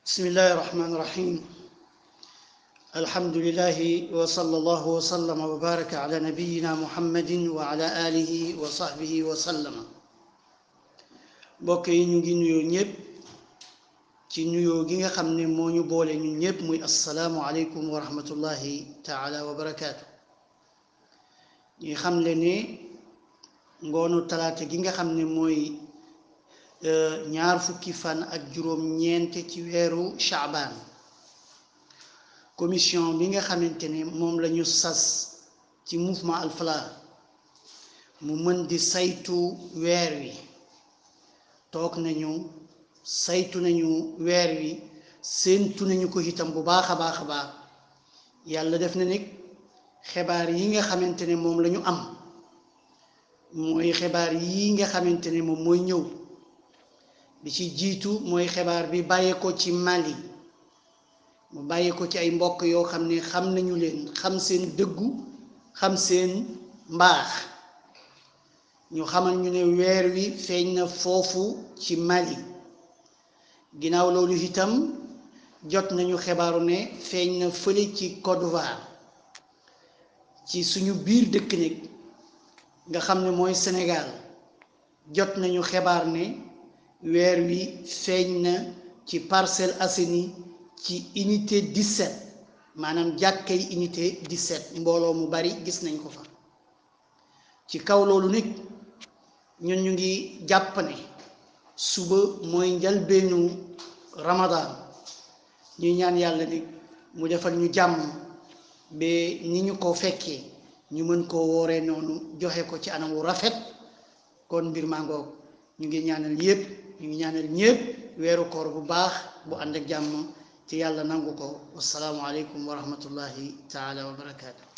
بسم الله الرحمن الرحيم الحمد لله وصلى الله وسلم وبارك على نبينا محمد وعلى آله وصحبه وسلم mbokk yi ñu ngi nuyoo ñëpp ci nuyoo gi nga xam ne moo ñu boole ñun ñëpp muy assalaamu aleykum wa rahmatullahi taala wa barakaatu ñuy xam le ne ngoonu talaata gi nga xam ne mooy ñaar fukki fan ak juróom ñeent ci weeru shaabaan commission bi nga xamante ne moom la ñu sas ci mouvement Al Falah mu mën di saytu weer wi toog nañu saytu nañu weer wi séentu nañu ko itam bu baax a baax a baax yàlla def na nag xibaar yi nga xamante ne moom la ñu am mooy xibaar yi nga xamante ne moom mooy ñëw bi ci jiitu mooy xibaar bi bàyyee ko ci Mali mu bàyyee ko ci ay mbokk yoo xam ne xam nañu leen xam seen dëggu xam seen mbaax ñu xamal ñu ne weer wi feeñ na foofu ci Mali ginnaaw loolu itam jot nañu xibaaru ne feeñ na fële ci Côte d'Ivoire ci suñu biir dëkk nag nga xam ne mooy Sénégal jot nañu xibaar ne weer wi feeñ na ci Parcelles Assainies ci unité 17 maanaam jàkkay unité 17 mbooloo mu bari gis nañ ko fa ci kaw loolu nag ñun ñu ngi jàpp ne suba mooy njalbeenu Ramadan ñuy ñaan yàlla nag mu defal ñu jàmm ba ni ñu ko fekkee ñu mën koo wooree noonu joxe ko ci anam wu rafet kon mbir maa ngoog ñu ngi ñaanal yépp ñu ngi ñaanal ñépp weeru koor bu baax bu ànd ak jàmm ci yàlla nangu ko wasalaamu aleykum wa rahmatullahi taala wa barakaatu